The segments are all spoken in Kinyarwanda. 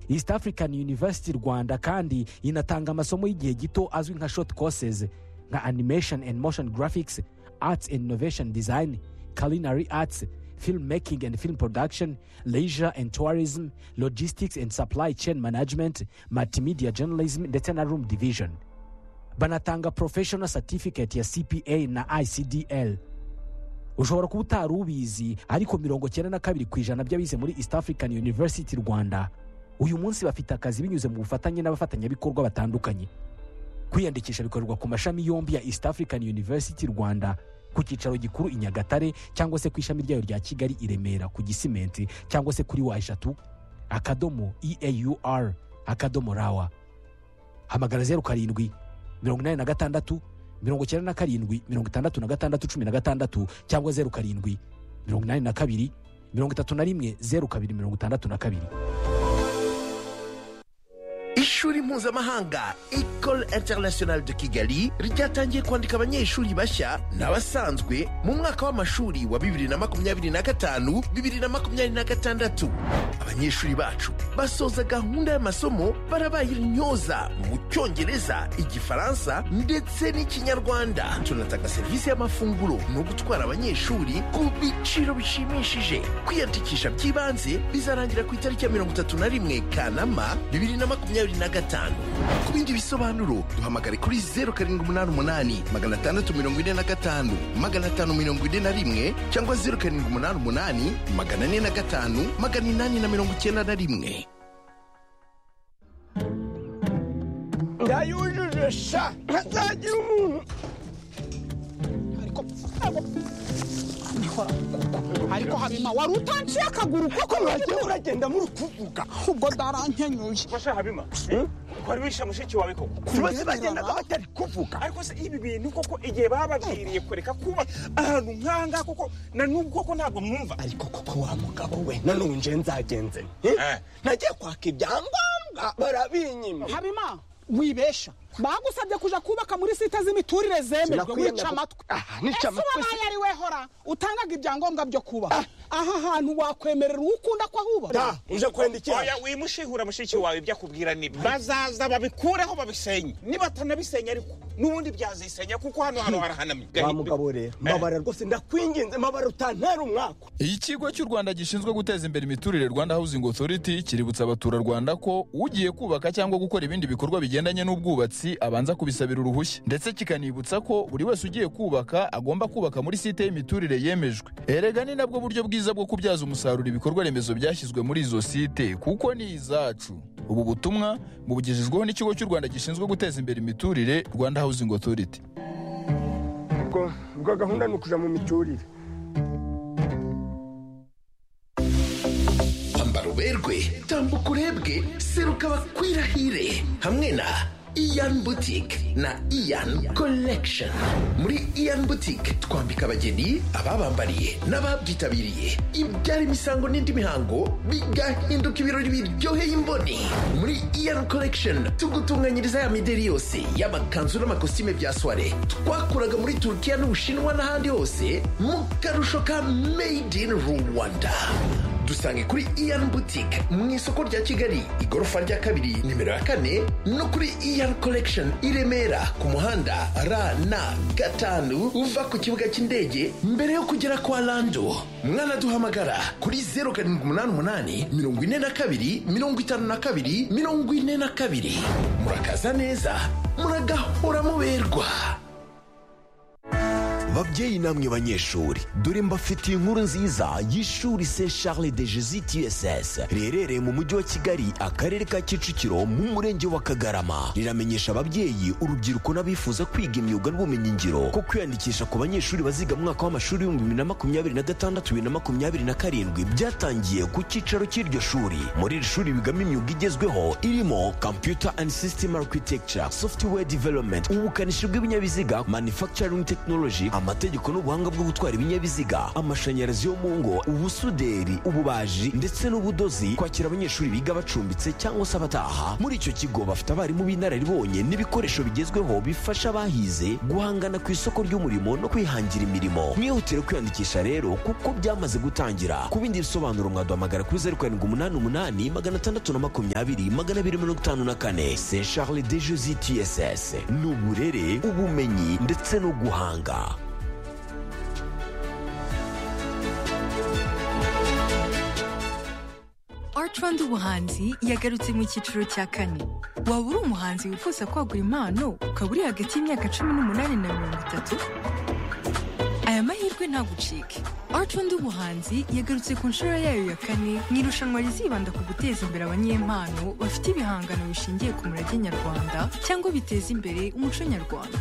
east african university rwanda kandi inatanga amasomo y'igihe gito azwi nka short courses nka animation and motion graphics arts and innovation design culinary arts film making and film production leisure and tourism logistics and supply chain management multimedia journalism ndetse na room division banatanga professional certificate ya cpa na icdl ushobora kuba utari ubizi ariko mirongo cyenda na kabiri ku ijana by'abize muri east african university rwanda uyu munsi bafite akazi binyuze mu bufatanye n'abafatanyabikorwa batandukanye kwiyandikisha bikorerwa ku mashami yombi ya east african university rwanda ku cyicaro gikuru i nyagatare cyangwa se ku ishami ryayo rya kigali i remera ku gisimenti cyangwa se kuri wa eshatu akadomo eaur akadomo rawa hamagara zeru karindwi mirongo inani na gatandatu mirongo icyenda na karindwi mirongo itandatu na gatandatu cumi na gatandatu cyangwa zeru karindwi mirongo inani na kabiri mirongo itatu na rimwe zeru kabiri mirongo itandatu na kabiri ishuri mpuzamahanga ecole international de kigali ryatangiye kwandika abanyeshuri bashya n'abasanzwe mu mwaka w'amashuri wa bibiri na makumyabiri na gatanu bibiri na makumyabiri na gatandatu abanyeshuri bacu basoza gahunda y'amasomo barabaye intyoza mu cyongereza igifaransa ndetse n'ikinyarwanda tunatanga serivisi y'amafunguro no gutwara abanyeshuri ku biciro bishimishije kwiyandikisha by'ibanze bizarangira ku itariki ya mirongo itatu na rimwe kanama bibiri na makumyabiri makumyabiri na gatanu ku bindi bisobanuro duhamagare kuri zeru karindwi umunani umunani magana atandatu mirongo ine na gatanu magana atanu mirongo ine na rimwe cyangwa zeru karindwi umunani umunani magana ane na gatanu magana inani na mirongo icyenda na rimwe ndayujuje sha ntazagira umuntu ariko habima wari utanciye akaguru kuko mwagiye muragenda muri kuvuga ubwo darankenyuye fasha habima wari wishe mushiki wawe koko bose bagendaga batari kuvuga ariko se ibi bintu koko igihe bababwiriye kureka kuba ahantu nk'ahangaha koko na n'ubu koko ntabwo mwumva ariko koko wa mugabo we na n'ubu nje nzagenze nagiye kwaka ibyangombwa barabinyima habima wibesha bagusabye kuja kubaka muri site z'imiturire zemejwe wica amatwi ese wabaye ari wehora utangaga ibyangombwa byo kubaka aha hantu wakwemerera uwo ukunda ko ahubaka uje kwenda iki oya wimushihura mushiki wawe ibyo akubwira ni bazaza babikureho babisenye nibatanabisenya ariko n'ubundi byazisenya kuko hano hano harahanamye wa mugabo rero mabara rwose ndakwinginze mabara utantera umwaka ikigo cy'u rwanda gishinzwe guteza imbere imiturire rwanda housing authority kiributsa abaturarwanda ko ugiye kubaka cyangwa gukora ibindi bikorwa bigendanye n'ubwubatsi abanza kubisabira uruhushya ndetse kikanibutsa ko buri wese ugiye kubaka agomba kubaka muri site y'imiturire yemejwe erega ni nabwo buryo bwiza bwo kubyaza umusaruro ibikorwa remezo byashyizwe muri izo site kuko ni izacu ubu butumwa bubugejejweho n'ikigo cy'u rwanda gishinzwe guteza imbere imiturire rwanda housing authority ubwo gahunda ni ukujya mu miturire ambara uberwe tambuka urebwe seruka bakwirahire hamwe na iyan butike na iyan collection muri iyan butike twambika abageni ababambariye n'ababyitabiriye ibyara imisango n'indi mihango bigahinduka ibirori biryoheye imboni muri iyan collection tugutunganyiriza ya mideri yose y'amakanzu n'amakositime bya soire twakuraga muri turukiya n'ubushinwa n'ahandi hose mu karusho ka made in rwanda dusange kuri iyan butike mu isoko rya kigali igorofa rya kabiri nimero ya kane no kuri iyan collection i remera ku muhanda rn gatanu uva ku kibuga cy'indege mbere yo kugera kwa rando mwanaduhamagara kuri zeru karindwi umunani umunani mirongo ine na kabiri mirongo itanu na kabiri mirongo ine na kabiri murakaza neza muragahora muberwa babyeyi namwe banyeshuri dore mbafitiye inkuru nziza y'ishuri se charles de jesus uss riherereye mu mujyi wa kigali akarere ka kicukiro mu murenge wa kagarama riramenyesha ababyeyi urubyiruko n'abifuza kwiga imyuga n'ubumenyingiro ko kwiyandikisha ku banyeshuri baziga mu mwaka w'amashuri w'ibihumbi bibiri na makumyabiri na gatandatu bibiri na makumyabiri na karindwi byatangiye ku cyicaro cy'iryo shuri muri iri shuri bigamo imyuga igezweho irimo computer and system architecture software development ubukanishi bw'ibinyabiziga manufacturing technology amategeko n'ubuhanga bwo gutwara ibinyabiziga amashanyarazi yo mu ngo ubusuderi ububaji ndetse n'ubudozi kwakira abanyeshuri biga bacumbitse cyangwa se abataha muri icyo kigo bafite abarimu b'inararibonye n'ibikoresho bigezweho bifasha abahize guhangana ku isoko ry'umurimo no kwihangira imirimo mwihutire kwiyandikisha rero kuko byamaze gutangira ku bindi bisobanuro mwaduhamagara kuri zeru karindwi umunani umunani magana atandatu na makumyabiri magana abiri mirongo itanu na kane se charles de josi tss ni uburere ubumenyi ndetse no guhanga Art Rwanda ubuhanzi yagarutse mu cyiciro cya kane waba uri umuhanzi wifuza kwagura impano ukaba uri hagati y'imyaka cumi n'umunani na mirongo itatu aya mahirwe ntagucike Art Rwanda ubuhanzi yagarutse ku nshuro yayo ya kane mu irushanwa rizibanda ku guteza imbere abanyempano bafite ibihangano bishingiye ku murage nyarwanda cyangwa biteza imbere umuco nyarwanda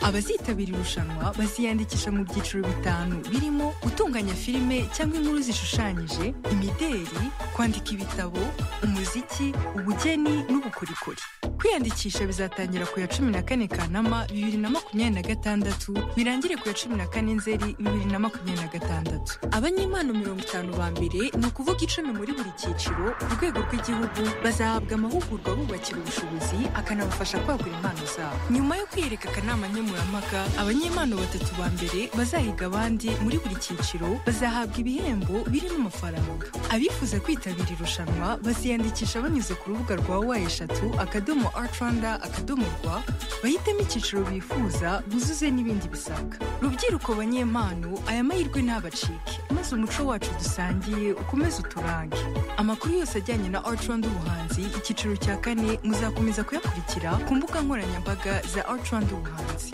abazitabira irushanwa baziyandikisha mu byiciro bitanu birimo gutunganya filime cyangwa inkuru zishushanyije imideri kwandika ibitabo umuziki ubugeni n'ubukorikori kwiyandikisha bizatangira ku ya cumi na kane kanama bibiri na makumyabiri na gatandatu birangire ku ya cumi na kane nzeri bibiri na makumyabiri na gatandatu abanyempano mirongo itanu ba mbere ni ukuvuga icumi muri buri cyiciro ku rwego rw'igihugu bazahabwa amahugurwa bubakira ubushobozi akanabafasha kwagura impano zabo nyuma yo kwiyereka akanama nkemurampaka abanyempano batatu ba mbere bazahiga abandi muri buri cyiciro bazahabwa ibihembo birimo amafaranga abifuza kwitabira irushanwa baziyandikisha banyuze ku rubuga rwa wa eshatu akadomo art rwanda akadomo rwa bahitemo icyiciro bifuza buzuze n'ibindi bisabwa rubyiruko banyempano aya mahirwe ntabacike maze umuco wacu dusangiye ukomeze uturange amakuru yose ajyanye na art rwanda ubuhanzi icyiciro cya kane muzakomeza kuyakurikira ku mbuga nkoranyambaga za art rwanda ubuhanzi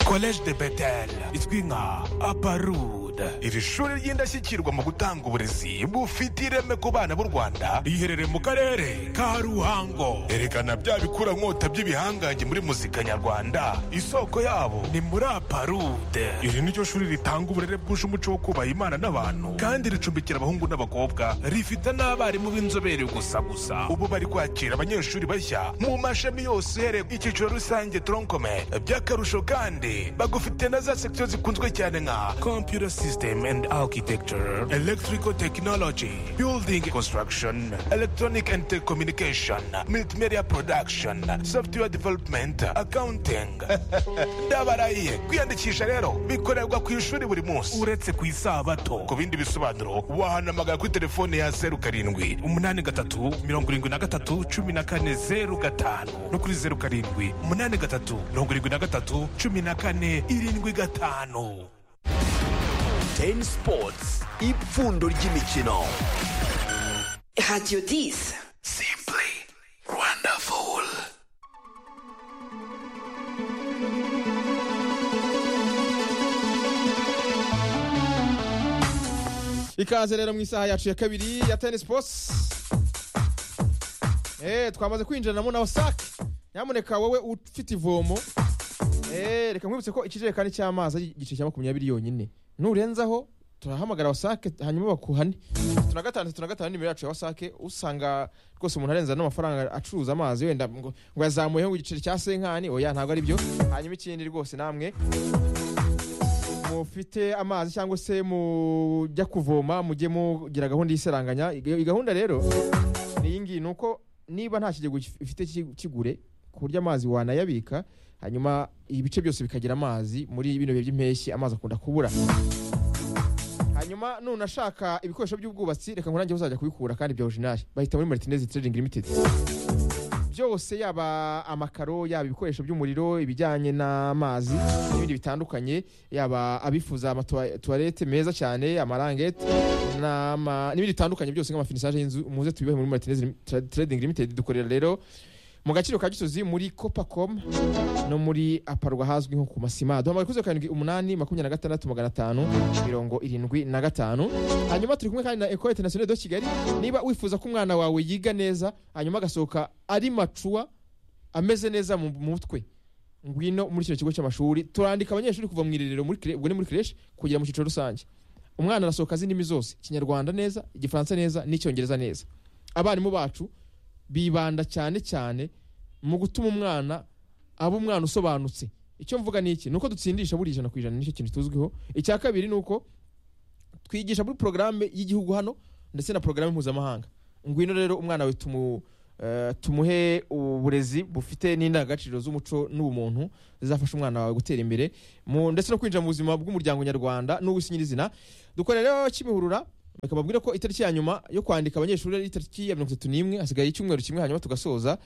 collège de betel izwi nka aparud iri shuri ry'indashyikirwa mu gutanga uburezi bufite ireme ku bana b'u rwanda riherereye mu karere ka ruhango erekana bya bikura nkota by'ibihangange muri muzika nyarwanda isoko yabo ni muri aparud iri ni ryo shuri ritanga uburere bwuje umuco wo kubaha imana n'abantu kandi ricumbikira abahungu n'abakobwa rifite n'abarimu b'inzobere gusa gusa ubu bari kwakira abanyeshuri bashya mu mashami yose uhereye ku icyiciro rusange tronkome by'akarusho kandi bagufite na za sekisiyo zikunzwe cyane nka computer system and architecture electrical technology building construction electronic and telecommunication multimedia production software development accounting ndabarahiye kwiyandikisha rero bikorerwa ku ishuri buri munsi uretse ku isabato ku bindi bisobanuro wahanamagara kuri telefone ya zeru karindwi umunani gatatu mirongo irindwi na gatatu cumi na kane zeru gatanu no kuri zeru karindwi umunani gatatu mirongo irindwi na gatatu cumi na kane irindwi gatanu ten sports ipfundo ry'imikino Radio 10. Simply wonderful. ikaze rero mu isaha yacu ya kabiri ya tennis posi eee twamaze kwinjiranamo na wasake nyamuneka wowe ufite ivomo eee reka nkwibutse ko ikijerekani cy'amazi ari igice cya makumyabiri yonyine nurenzaho turahamagara wasake hanyuma bakuhane tatu na gatanu tatu na gatanu nimero yacu ya wasake usanga rwose umuntu arenza n'amafaranga acuruza amazi wenda ngo ngo yazamuyeho ngo igiceri cya senkani oya ntabwo ari byo hanyuma ikindi rwose namwe mufite amazi cyangwa se mujya kuvoma mujye mugira gahunda y'isaranganya iyi gahunda rero ni iyi ngiyi ni uko niba nta kigega ufite ki- kigure ku buryo amazi wanayabika hanyuma ibice byose bikagira amazi muri bino bihe by'impeshyi amazi akunda kubura hanyuma nunashaka ibikoresho by'ubwubatsi reka nkurange uzajya kubikura kandi bya orijinali bahita muri martinez trading limited byose yaba amakaro yaba ibikoresho by'umuriro ibijyanye n'amazi n'ibindi bitandukanye yaba abifuza amatuwarete meza cyane amarangete n'ama- n'ibindi bitandukanye byose nk'amafinisaje y'inzu muze tubibahe muri martinez trading limited dukorera rero mu gaciro ka gisozi muri copacom no muri aparwa hazwi nko ku masima duhamagara kuri zeru karindwi umunani makumyabiri na gatandatu magana atanu mirongo irindwi na gatanu hanyuma turi kumwe kandi na ekole international de kigali niba wifuza ko umwana wawe yiga neza hanyuma agasohoka ari macuwa ameze neza mu mutwe ngwino muri kino kigo cy'amashuri turandika abanyeshuri kuva mu irerero muri kire- ubwo ni muri kireshi kugera mu cyiciro rusange umwana arasohoka azi indimi zose ikinyarwanda neza igifaransa neza n'icyongereza neza abarimu bacu bibanda cyane cyane mu gutuma umwana aba umwana usobanutse icyo mvuga ni iki ni uko dutsindisha buri ijana ku ijana nicyo kintu tuzwiho icya kabiri ni uko twigisha muri porogaramu y'igihugu hano ndetse na porogaramu mpuzamahanga ngwino rero umwana we tumu eh, tumuhe uburezi bufite n'indangagaciro z'umuco n'ubumuntu zizafasha umwana wawe gutera imbere mu- ndetse no kwinjira mu buzima bw'umuryango nyarwanda n'uw'isi nyirizina dukora rero kimihurura reka mbabwire ko itariki ya nyuma yo kwandika abanyeshuri ari itariki ya mirongo itatu n'imwe hasigaye icyumweru kimwe hanyuma tugasoza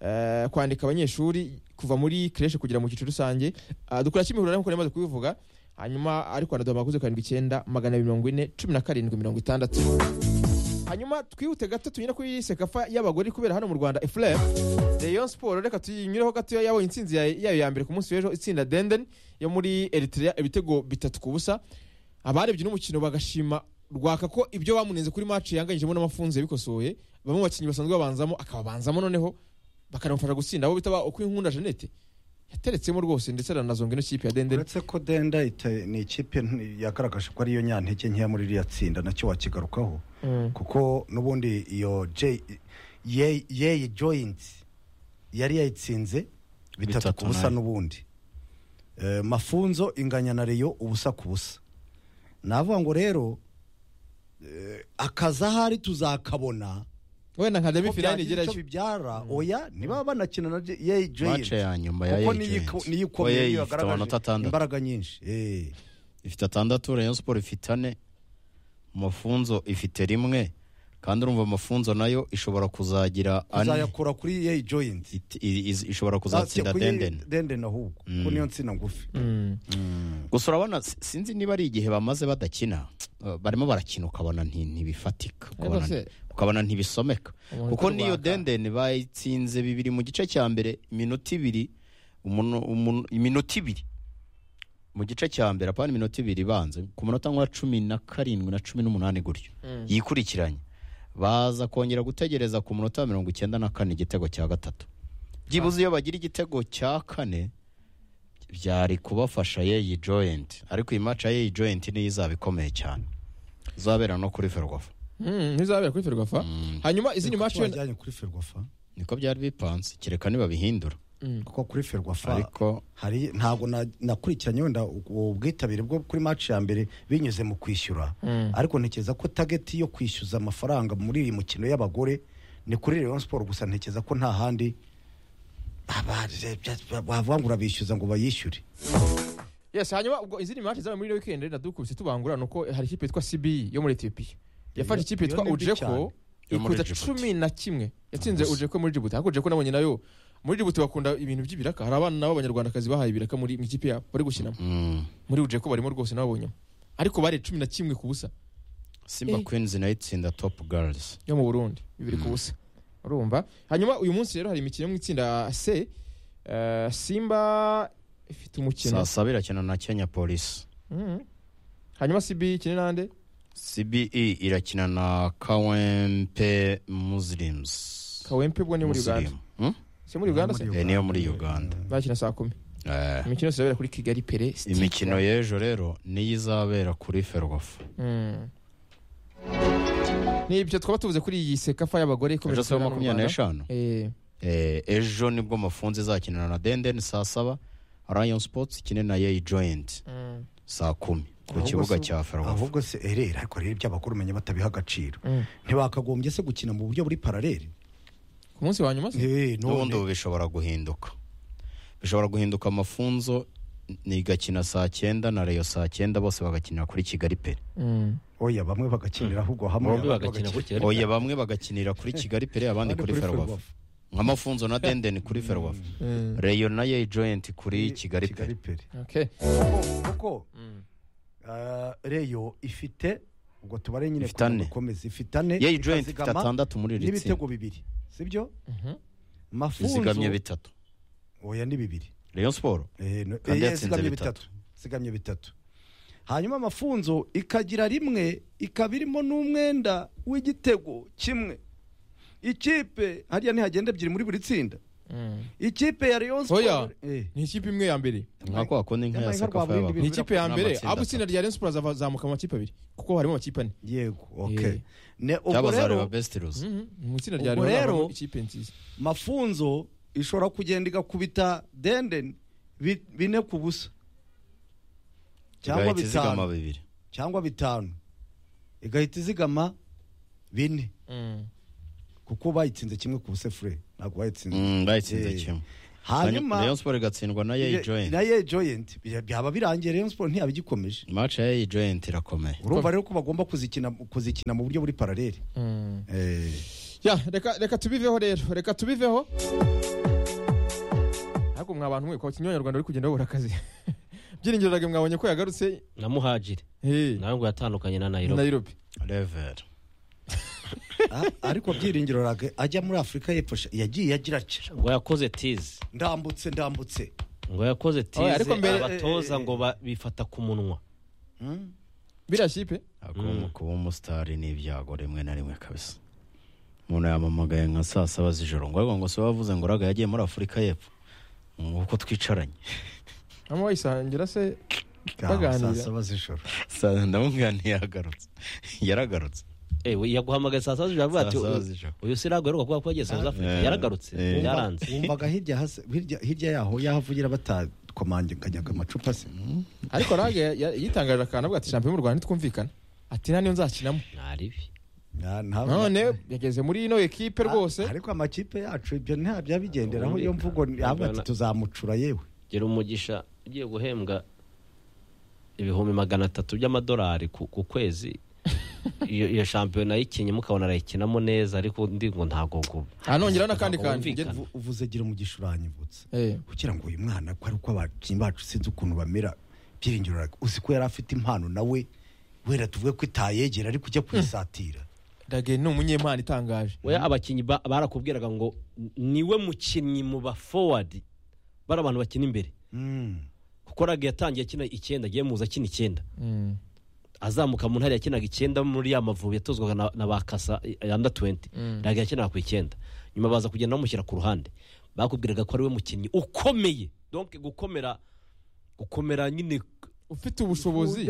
eh, kwandika abanyeshuri kuva muri kireshe kugera mu cyiciro rusange Ah, dukora kimihurura nk'uko namaze kubivuga hanyuma ariko anaduha amakuze karindwi icyenda magana abiri mirongo ine cumi na karindwi mirongo itandatu hanyuma twihute gato tunyure kuri sekafa y'abagore kubera hano mu rwanda efurere rayon siporo reka tuyinyureho gato yabonye intsinzi ya- yayo ya mbere ku munsi w'ejo itsinda denden yo muri eritrea ibitego bitatu ku busa abarebye n'umukino bagashima rwaka ko ibyo bamunenze kuri maci yanganyijemo n'amafunzo yabikosoye bamwe mu bakinnyi basanzwe babanzamo akababanzamo noneho bakanamufasha gutsinda abo bita ba okwinkunda jeannette yateretsemo rwose ndetse aranazonga ino kipe ya denden uretse ko denda ite- ni ikipe nti- yagaragaje ko ariyo nyantege nkeya muri iriya tsinda nacyo wakigarukaho kuko n'ubundi iyo J- Ye- yeyi joyinti yari yayitsinze bitatu Bitatu ku busa nayo. n'ubundi Eh, mafunzo inganya na reyo ubusa ku busa navuga ngo rero eh, akazi ahari tuzakabona wenda nkajya Ko bifinani byagira icyo igerayo. bibyara oya niba banakina na J- yeyi joyinti mace ya nyuma ya kuko Yei niyo Joint. iko- niyo Ko Yei ikomeye niyo ifite amanota yagaragaje atandatu. imbaraga nyinshi Eh. ifite atandatu rayon siporo ifite ane mafunzo ifite rimwe kandi urumva amafunzo nayo ishobora kuzagira ane kuzayakura kuri yeyi joyinti I- iz- ishobora kuzatsinda Kuri Yei denden denden ahubwo kuko Mm. niyo nsina ngufi gusa urabona si- sinzi niba ari igihe bamaze badakina uh, barimo barakina ukabona nti- ntibifatika ukabona se- nti- ukabona ntibisomeka Umuntu kuko niyo urwaka. dendeni bayitsinze bibiri mu gice cya mbere iminota ibiri umuntu- umuntu- iminota ibiri mu gice cya mbere apana iminota ibiri ibanze ku munota nka cumi na karindwi na cumi n'umunani gutyo Mm. yikurikiranye baza kongera gutegereza ku munota wa mirongo icyenda na kane igitego cya gatatu byibuze iyo bagira igitego cya kane byari kubafasha yeyi joyinti ariko iyi maca yeyi joyinti niyo izaba ikomeye cyane izabera no kuri ferwafa Mm, ntizabera kuri ferwafa hanyuma izindi maci wenda kuri ferwafa niko byari bipanze kereka nibabihindura kuko kuri ferwafa ariko hari ntabwo na- nakurikiranye wenda ubu bwitabire bwo kuri maci ya mbere binyuze mu kwishyura Mm. ariko ntekereza ko tageti yo kwishyuza amafaranga muri iyi mukino y'abagore ni kuri Rayon siporo gusa ntekereza ko nta handi aba- wavuga ngo urabishyuza ngo bayishyure yes hanyuma ubwo izindi mace zabaye muri ino weekend nadukubise tubangura ni uko hari ikipe yitwa cbi yo muri etiyopiya yafashe Iyo- ikipe iyo yitwa ni mbi ujeko cyane. Yo muri ikuza Djibouti. cumi na kimwe yatsinze Gusa. ujeko muri jibuti ariko ujeko nabonye nayo muri jibuti bakunda ibintu by'ibiraka hari abana nabo abanyarwandakazi bahaye ibiraka muri mu ikipe yabo bari gukinamo muri ujeko barimo rwose nababonyemo ariko bari cumi na kimwe ku busa simba Eh. kwinzi nayo itsinda topu garizi yo mu burundi bibiri ku busa urumva hanyuma uyu munsi rero hari imikino yo mu itsinda c eh, simba ifite umukino saa saba irakina na kenya polisi Mhm. hanyuma cbi ikine nande cbe irakina na kawempe muslims kawempe ubwo ni muri uganda Muslim. Hmm? si muri uganda se Eh, niyo muri uganda bakina saa kumi Eh, imikino yose irabera kuri kigali pere Stade. imikino y'ejo rero niyo izabera kuri ferwafa Mm. ni ibyo twaba tuvuze kuri iyi sekafa y'abagore ikomeje Ejo sawa gukorera mu makumyabiri na eshanu? Rwanda. Eh, Eh, ejo nibwo mafunzo izakinana na denden saa saba rayon sports ikine na yeyi joyinti mm. saa kumi ku Ahubwo kibuga se- cya ferwafa ahubwo se erera ariko rero iby'abagore umenya batabiha agaciro Mm. ntibakagombye se gukina mu buryo buri paraleli ku munsi wa nyuma se Eh, none. n'ubundi ubu bishobora guhinduka bishobora guhinduka amafunzo ni igakina saa cyenda na reyo saa cyenda bose bagakinira kuri kigali pere Mm. oya bamwe bagakinira ahubwo hamwe Bombi abandi bagakina bagakina- oya bamwe bagakinira kuri kigali pere abandi Abandi kuri kuri ferwafa Ferwafa. nk'amafunzo na dendeni kuri ferwafa Mm. reyo na yeyi joyinti kuri kigali pere pere Okay. kuko ah, reyo ifite ubwo tubare nyine Ifite ane. dukomeze ifite ane Yeyi joint ikazigama ifite atandatu muri iri n'ibitego bibiri sibyo Mhm. mafunzo izigamye bitatu oya ni bibiri reyo siporo Eh, no- kandi eh, yatsinze zigamye bitatu zigamye bitatu hanyuma amafunzo ikagira rimwe ikaba irimo n'umwenda w'igitego kimwe ikipe hariya ntihagenda ebyiri muri buri tsinda Mm. ikipe ya rayon oya Sports- eh, ni ikipe imwe ya mbere nka kwa kundi nka ya Yabaye sekafa nk'urwa burindi y'abagore ni ikipe ya mbere N'amatsinda abo itsinda rya rensiporo azazamuka mu makipe abiri kuko harimo amakipe ane yego Eh. okay ne ubwo cyaba za rero reba besiti ruzi Mhm. mu itsinda rya Ubwo Rayon rero- havamo ikipe nziza mafunzo ishobora kugenda igakubita denden bi- bine ku busa cyangwa Igahita izigama bitanu bibiri cyangwa bitanu igahita izigama bine kuko bayitsinze kimwe ku busefure ntabwo bayitsinze Mm, bayitsinze kimwe. hanyuma Rayon Sport igatsindwa na Yei Ye- Joint. na Yei Joint bya- byaba birangiye Rayon Sport ntiyabigikomeje match ya Yei Joint irakomeye urumva rero ko bagomba kuzikina kuzikina mu buryo buri paralele Eh, ya reka reka tubiveho rero reka tubiveho ariko mwa bantu mwe kwa kinywa nyarwanda uri kugenda wabura akazi byiringiro rage mwabonye ko yagarutse na muhajiri nawe ngo yatandukanye na nairobi Nairobi level a- ariko byiringiro rage ajya muri afurika y'epfo sha- yagiye agira atya ngo yakoze tizi ndambutse ndambutse ngo yakoze Oya, tize ariko mbere- abatoza ngo ba- bifata ku munwa biriya kipe agomba kuba umusitari ni ibyago rimwe na rimwe kabisa umuntu yamamagaye nka saa saba z'ijoro ngo ariko ngo se wavuze ngo uraga yagiye muri afurika y'epfo uko twicaranye hano wayisangira se saa baganira saba z'ijoro ndamuganiye yagarutse yaragarutse ewe yaguhamagaye saa saba z'ijoro avuga ati Saa saba "Uyu- z'ijoro." uyu si ntabwo aheruka kuba kuba saa z'afurika Eh, yaragarutse eh. byaranze wumvaga hirya hasi- hirya hirya yaho yahavugira batakomanganyaga amacupa se ariko rage ya- yitangaje akantu avuga ati champion mu rwanda ntitwumvikana ati nta niyo nzakinamo ntaribi none yageze muri ino ekipe rwose ariko amakipe yacu ibyo ntabyo abigenderaho Ubundi- iyo mvugo ni- avuga ati Ugana- tuzamucura yewe gira umugisha ugiye guhembwa ibihumbi magana atatu by'amadolari ku ku kwezi iyo iyo shampiyona yikinye mukabona arayikinamo neza ariko undi ngo ntabwo guba Uvu- uvuze gira umugisha uranyibutse kugira ngo uyu mwana ko ari uko abakinnyi bacu sinzi ukuntu bamera byiringiro rage uzi ko yari afite impano nawe wera tuvuge ko itayegera ariko ujya kuyisatira rage ni umunyempano itangaje we abakinnyi ba- barakubwiraga ngo "N- niwe mukinnyi mu ba forward bari abantu bakina imbere kuko rage yatangiye akina icyenda agiye muza akina icyenda azamuka mu ntara yakinaga icyenda muri ya mavubi yatozwaga na, na ba kasa yanda 20 Mm. ntabwo yakinaga ku icyenda nyuma baza kugenda bamushyira ku ruhande bakubwiraga ko ari we mukinnyi ukomeye donc gukomera gukomera nyine ufite ubushobozi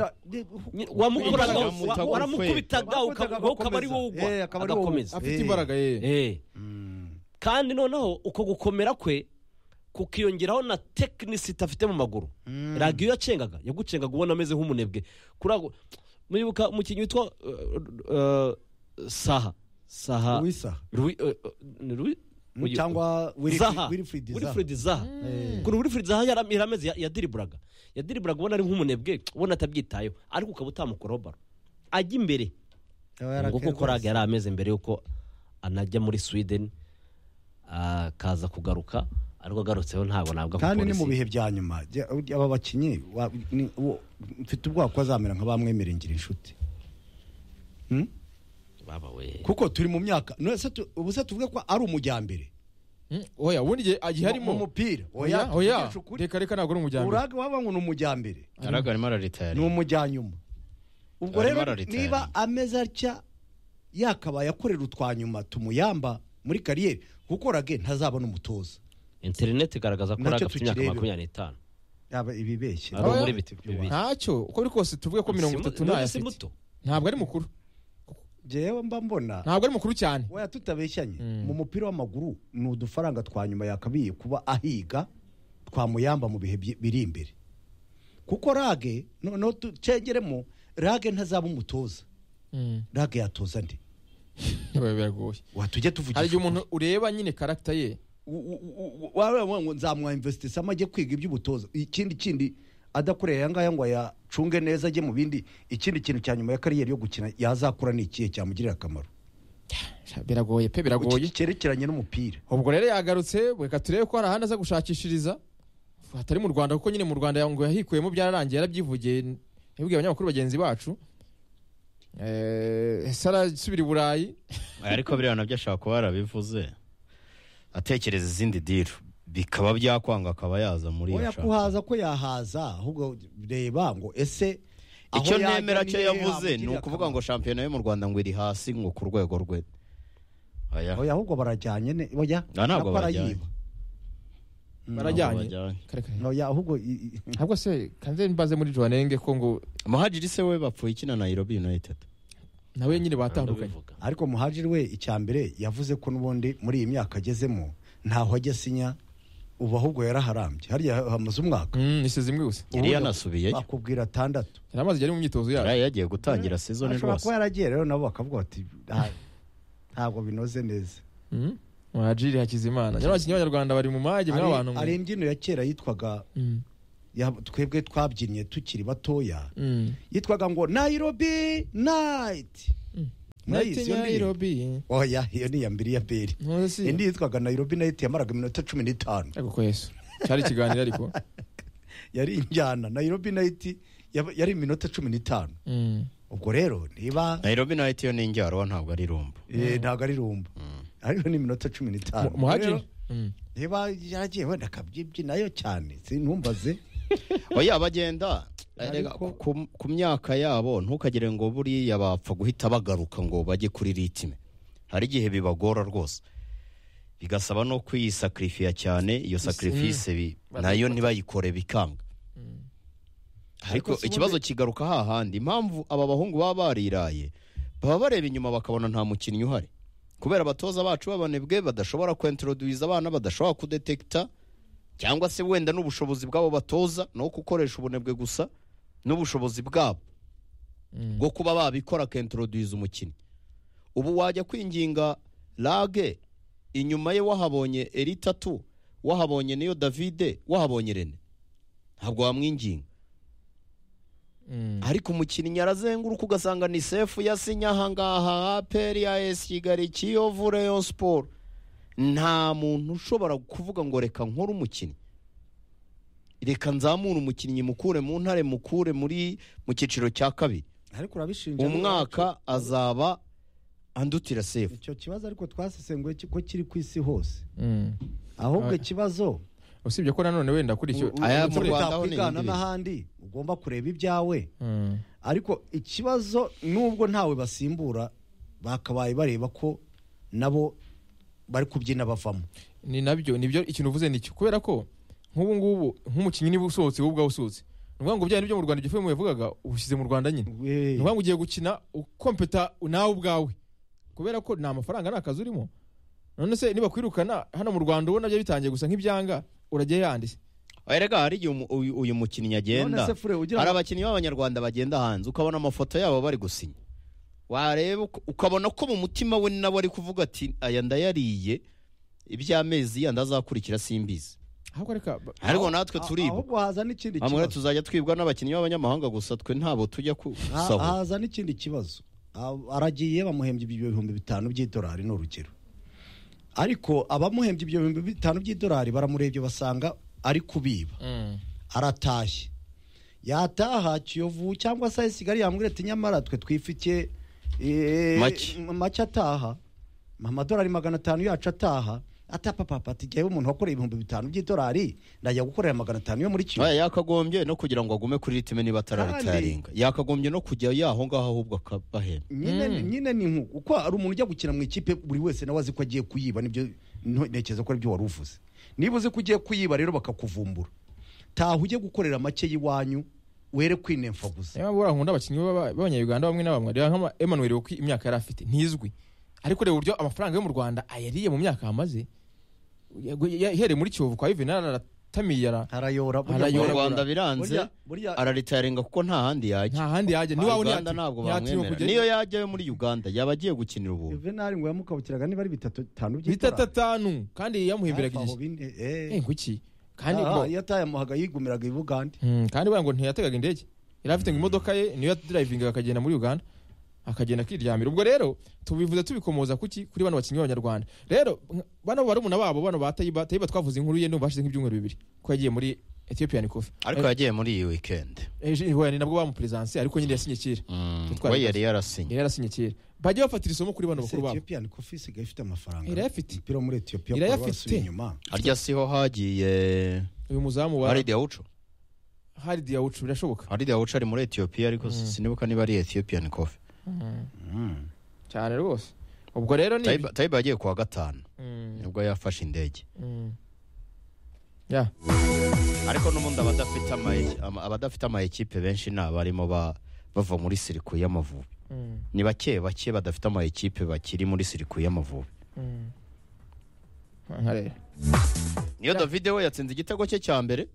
wamukoraga Wamukoraga wa- waramukubitaga ukwega. uka- wowe ukaba ari wowe ugwa Eh, akaba ari wowe agakomeza afite imbaraga, eh. Eh. kandi noneho uko gukomera kwe kukiyongeraho na tekinisiti afite mu maguru radiyo yacengaga yagucengaga ubona ameze nk'umunebwe kurago muribuka umukinnyi witwa eh, eh, saha saha Luisa. Lui- eh, eh, ni Lui- Mm, uyu- cyangwa Wilfried- Zaha. Wilfried Zaha. Wilfried Zaha kuri Wilfried Zaha yara- yarameze ya- yadiriburaga yadiriburaga ubona ari nk'umunebwe ubona atabyitayeho ariko ukaba utamukuraho baro ajya imbere nguko uko rage yari ameze mbere yuko anajya muri sweden akaza kugaruka ariko agarutseho ntabwo nabwo kandi ni mu bihe bya nyuma jya- ujya- aba bakinnyi wa- ni- uwo- mfite ubwoba ko azamera nka bamwemera ingira inshuti Hmm? kuko turi mu myaka none se tu- ubu se tuvuge ko ari umujyambere oya ubundi igihe agihe harimo mu mupira oya oya reka reka ntabwo ari umujyambere urage waba ngo ni umujyambere yaraga arimo araritaya ni umujyanyuma ubwo Arimo rero araritaya. niba ameze atya yakabaye akorera utwanyuma tumuyamba muri kariyeri kuko rage ntazabona umutoza interineti igaragaza ko Nacyo ari afite imyaka tukireba. makumyabiri n'itanu yaba ibibeshye Ari muri biti- bibiri. ntacyo uko biri kose tuvuge ko mirongo Si mu- itatu none ntayo si afite muto. ntabwo ari mukuru jewe mba mbona ntabwo ari mukuru cyane weya tutabeshyanye mu mupira w'amaguru ni udufaranga twa nyuma yakabiye kuba ahiga twamuyamba mu bihe byi- biri imbere kuko rage noneho tucengeremo rage ntazaba umutoza rage yatoza ndi biragoye watujye tuvugisha hari igihe umuntu ureba nyine karagita ye waba ngo nzamwamvestisamo ajye kwiga iby'ubutoza ikindi kindi adakoreye aya ngaya ngo ayacunge neza ajye mu bindi ikindi kintu cya nyuma ya kariyeri yo gukina yazakura ni ikihe cyamugirira akamaro biragoye pe biragoye cyerekeranye n'umupira ubwo rero yagarutse reka turebe ko hari ahandi aza gushakishiriza hatari mu rwanda kuko nyine mu rwanda ngo yahikuyemo byararangiye yarabyivugiye yabwiye abanyamakuru bagenzi bacu Eh, se arasubira i burayi ariko biriya nabyo ashobora kuba yarabivuze atekereza izindi diro bikaba byakwanga akaba yaza muri iyo oya shaka kuhaza ko yahaza ahubwo reba ngo ese aho icyo yajya nemera cyo nihe yavuze ni hamugirira ukuvuga ngo shampiyona yo mu rwanda ngo iri hasi ngo ku rwego rwe akamaro. oya ahubwo barajyanye ne oya Ah, ntabwo nako barajyanye. arayiba. Mm. barajyanye oya ahubwo ntabwo se kanze mbaze muri johanenge ko ngo muhajiri se we bapfuye ikina nairobi united nawe nyine batandukanye ariko muhajiri we icya mbere yavuze ko n'ubundi muri iyi myaka agezemo ntaho ajya asinya ubu ahubwo yaraharambye hariya hamaze umwaka isize imwe gusa Yari yanasubiyeyo. bakubwira atandatu yari amaze yari mu myitozo yayo yari yagiye gutangira season ashobora rwose kuba yaragiye rero nabo bakavuga bati "Ah, ntabwo binoze neza mwajiri hakizimana nyamara abakinnyi b'abanyarwanda bari mu mage Ari- mw'abantu mwe. hari imbyino ya kera yitwaga ya- twebwe twabyinnye tukiri batoya Mm. yitwaga ngo nairobi night Night Nairobi. oya iyo ni iya mbere ya beri Ntuzi si? indi yitwaga nairobi night yamaraga iminota cumi n'itanu ariko ko yesu cyari ikiganiro ariko yari injyana nairobi night yab- yari iminota cumi n'itanu Mm. ubwo rero niba nairobi night yo ni injyarwa ntabwo ari rumba eh, ntabwo ari rumba ariko ni iminota cumi n'itanu Mu- muhajiri? Rero, niba yaragiye wenda akabyibyinayo cyane sintumbaze oya bagenda Erega, ku, ku myaka yabo ntukagire ngo buriya bapfa guhita bagaruka ngo bajye kuri ritime hari igihe bibagora rwose bigasaba no kuyisakirifiya cyane iyo sacrifice bi- nayo ntibayikore bikanga ariko ikibazo kigaruka hahandi impamvu aba bahungu baba bariraye baba bareba inyuma bakabona nta mukinnyi uhari kubera abatoza bacu b'abanebwe badashobora kwenteroduwiza abana badashobora kudetekita cyangwa se wenda n'ubushobozi bw'abo batoza no gukoresha ubunebwe gusa n'ubushobozi bwabo bwo kuba babikora akenteroduwiza umukinnyi ubu wajya kwinginga rage inyuma ye wahabonye eritatu wahabonye niyo davide wahabonye rene ntabwo wamwinginga ariko umukinnyi arazenguruka ugasanga ni sefu yasinye ahangaha aperi ya esi kigali kiyovu reyo siporo nta muntu ushobora kuvuga ngo reka nkore umukinnyi reka nzamure umukinnyi mukure mu ntare mukure muri mu cyiciro cya kabiri ariko urabishinja umwaka azaba andutira sefu icyo kibazo ariko twasesenguye ko kiri ku isi hose Mm. ahubwo Ah. ikibazo usibye ko nanone wenda kuri icyo aya mu Rwanda ho n'ahandi ugomba kureba ibyawe Mm. ariko ikibazo nubwo ntawe basimbura bakabaye bareba ko nabo bari kubyina bavamo ni nabyo nibyo ikintu uvuze nicyo kubera ko nk'ubu ngubu nk'umukinnyi niba usohotse wowe ubwawe usohotse ni ukuvuga ngo bya byo mu rwanda ibyo filime yavugaga ubushyize mu rwanda nyine ni ukuvuga ngo ugiye gukina ukompeta nawe ubwawe kubera ko nta mafaranga nta kazi urimo none se niba kwirukana hano mu rwanda ubona byo bitangiye gusa nk'ibyanga urajya yanditse erega hari igihe umu- uyu uyu mukinnyi agenda None se Fure, ugira ngo- hari abakinnyi b'abanyarwanda bagenda hanze ukabona amafoto yabo bari gusinya wareba uka- ukabona ko mu mutima we nawe ari kuvuga ati aya ndayariye iby'amezi yandi azakurikira simbizi ahubwo reka ariko natwe turibwa ahubwo haza n'ikindi bamwe kibazo tuzajya twibwa n'abakinnyi b'abanyamahanga gusa twe ntabwo tujya Ha- gusahura haza n'ikindi kibazo A- aragiye bamuhembye ibyo bihumbi bitanu by'idolari ni urugero ariko abamuhembye ibyo bihumbi bitanu by'idolari baramurebye basanga ari kubiba aratashye yataha kiyovu cyangwa se kigali yambwira ati nyamara twe twifitiye eh, Make. m- make ataha amadolari magana atanu yacu ataha atapapapa ati jyewe umuntu wakoreye ibihumbi bitanu by'idolari ndajya gukorera magana atanu yo muri kiyovu Oya, yakagombye no kugira ngo agume kuri ritime niba atararitaringa yakagombye no kujya yaho ngaho ahubwo akabahemba nyine nyine ni nku uko hari umuntu ujya gukina mu ikipe buri wese nawe azi ko agiye kuyiba nibyo nto- ntekereza ko aribyo wari uvuze niba uzi ko ugiye kuyiba rero bakakuvumbura taha ujye gukorera make y'iwanyu were kwinemfa gusa niba buriya nkunda abakinnyi b'aba- b'abanyayuganda bamwe na bamwe reba nk'ama Emmanuel kuko imyaka yari afite ntizwi ariko reba uburyo amafaranga yo mu rwanda ayariye mu myaka amaze Ya- ya- ihereye muri kiyovu kwa yuvenali aratamiye ara- arayora mu rwanda biranze burya- araritaringa kuko nta handi yajya nta handi yajya niba abona uganda yati- ntabwo yati yo bamwemera kujya- niyo yajyayo muri uganda yaba agiye gukinira ubu juvenali ngo yamukabukiraga niba ari bitatu bitanu bitatu atanu kandi yamuhimbiraga Hafi aho igihe bine, Eh, kuki kandi Aha, ngo- iyo atayamuhaga yigumiraga i bugande Mm, kandi buriya ngo ntiyategaga indege yari afite ngo imodoka ye niyo yadrivingaga akagenda muri uganda akagenda akiryamira ubwo rero tubivuze tubikomoza kuki kuri bano bakinnyi b'abanyarwanda rero nk- bano barumuna babo bano ba tayiba tayiba twavuze inkuru ye ndumva hashize nk'ibyumweru bibiri ko yagiye muri ethiopian coffee ariko yagiye muri iyi weekend yagiye ni nabwo bamuperesanse ariko nyine yasinye kera we yari yarasinye yari yarasinye kera bajya bafatira isomo kuri bano bakuru babo ethiopian coffee isigaye ifite amafaranga irayafite umupira wo muri etiyopiya irayafite harya siho hagiye uyu muzamu wa hari diyawuco hari diyawucu birashoboka hari diyawuco ari muri etiyopiya ariko sinibuka niba ari ethiyopian coffee cyane rwose ubwo rero ni Tayiba- tayiba yagiye kuwa gatanu Mm. nibwo yafashe indege Mm. ya ariko n'ubundi abadafite ama- ama- abadafite amaekipe benshi ni abarimo ba- bava muri siriku y'amavubi Mm. ni bake bake badafite amaekipe bakiri muri siriku y'amavubi nkareba niyo davide we yatsinze igitego cye cya mbere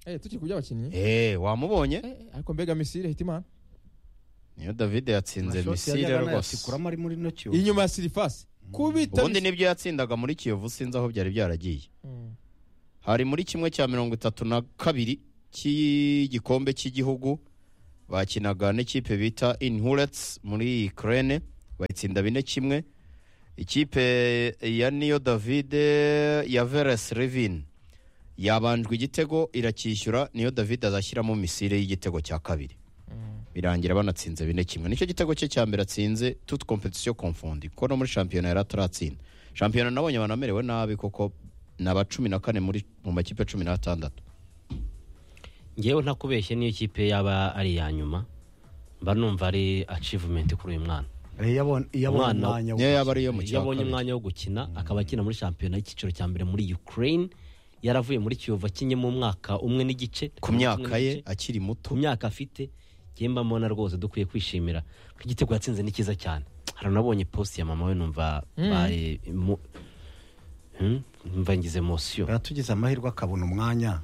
eh tukiri ku by'abakinnyi eh wamubonye ariko mbega misile hita imana niyo davide yatsinze misile rwose kuramo ari muri no kiyovu inyuma ya sirifasi kubita ubundi nibyo yatsindaga muri kiyovu sinzi aho byari byaragiye hari muri kimwe cya mirongo itatu na kabiri cy'igikombe cy'igihugu bakinaga n'ikipe bita inhurets muri ukraine bayitsinda bine kimwe ikipe ya niyo davide ya veres revin yabanjwe igitego iracyishyura niyo davide azashyiramo misile y'igitego cya kabiri birangira banatsinze bine kimwe nicyo gitego cye cya mbere atsinze tuti kompetisiyo komfundi kuko no muri shampiyona yari ataratsinda shampiyona nabonye banamerewe nabi kuko ni aba cumi na kane muri mu makipe cumi n'atandatu ngewe ntakubeshye niyo kipe yaba ari iya nyuma mba numva ari acivumenti kuri uyu mwana Umwana- niyo yaba ariyo mu iyo cya abonye kabiri umwanya wo gukina akaba akina muri shampiyona y'icyiciro cya mbere muri ukraine yaravuye muri kiyovu akinye mu mwaka umwe n'igice ku myaka ye akiri muto ku myaka afite njyewe mba mbona rwose dukwiye kwishimira ko igitego yatsinze ni cyiza cyane hari unabonye posti ya mama we numva Mm. bari mu- Hmm? numva ngize mosiyo yatugize amahirwe akabona umwanya